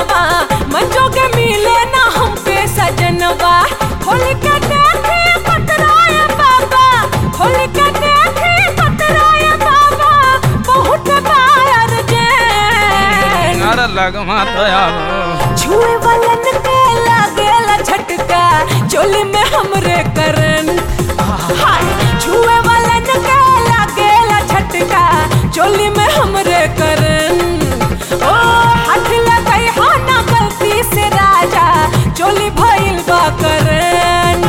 मनवा मंजो के मिले ना हमके सजनवा खोल के देखे पतराय बाबा खोल के देखे पतराय बाबा बहुत बार जे अरे लगमा तो आव छुए वालन के लागेला झटका चोली में हमरे करन हाय छुए वालन के लागेला झटका चोली में हमरे करन ओ हाथ लगाई हो ना गलती से राजा चोली भइल बा करन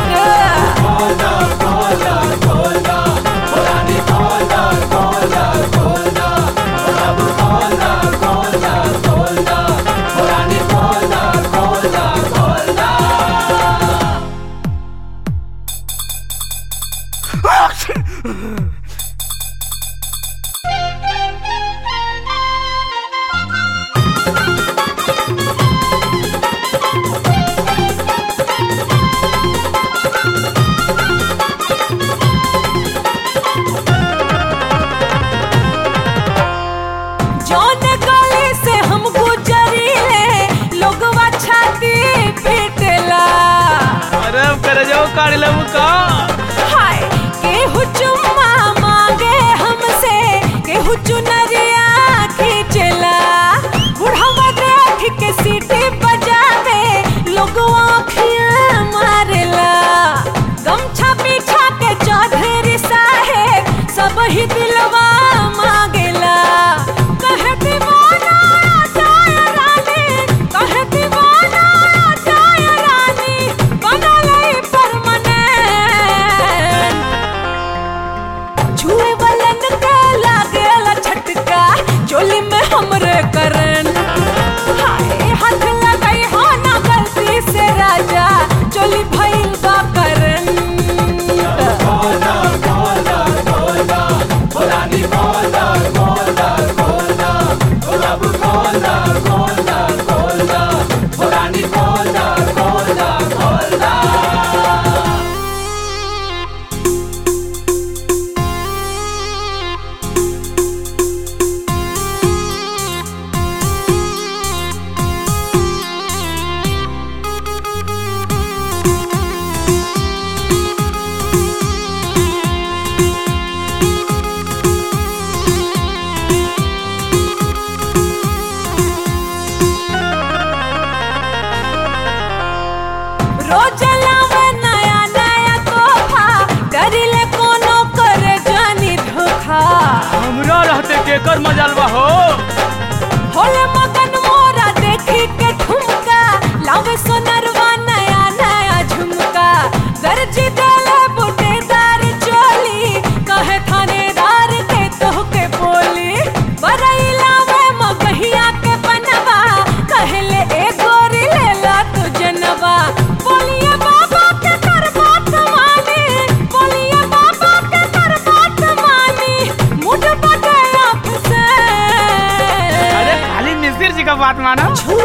जौन गली से हम गुजरीले लोगवा छाती पीटेला अरे कर जाओ काढ़ लब का हाय केहू चुम्मा मांगे हमसे केहू चुनरिया खींचला बुढ़ावा देख के सीटी बजावे लोग आँखियाँ मारेला गमछा पीछा के चौधरी साहेब सब ही दिलवा मांगेला कहे दीवाना जाय रानी कहे दीवाना जाय रानी बनले परमानेंट छुए वालन के लागेला झटका चोली में हमरे करन हाय हाथ लगाई हो ना गलती से राजा चोली भइल बा करन रोज लावे नया नया तोहफा डरिले कोनो करे जानी धोखा हमरा रहते केकर मजाल बा हो होले मगन मोरा देखी के ठुमका लावे सोनरवा नया नया झुमका दर्जी देले बुटेदार चोली कहे थानेदार के तोहके बोली बरई लावे मगहिया के बनवा कहले ए गोरी लेला तू जनवा बोलिए बाबा के कर बात मानी बोलिए बाबा के कर बात मानी मुझ बटे आँख से अरे खाली मिस्त्री जी का बात मानो छुए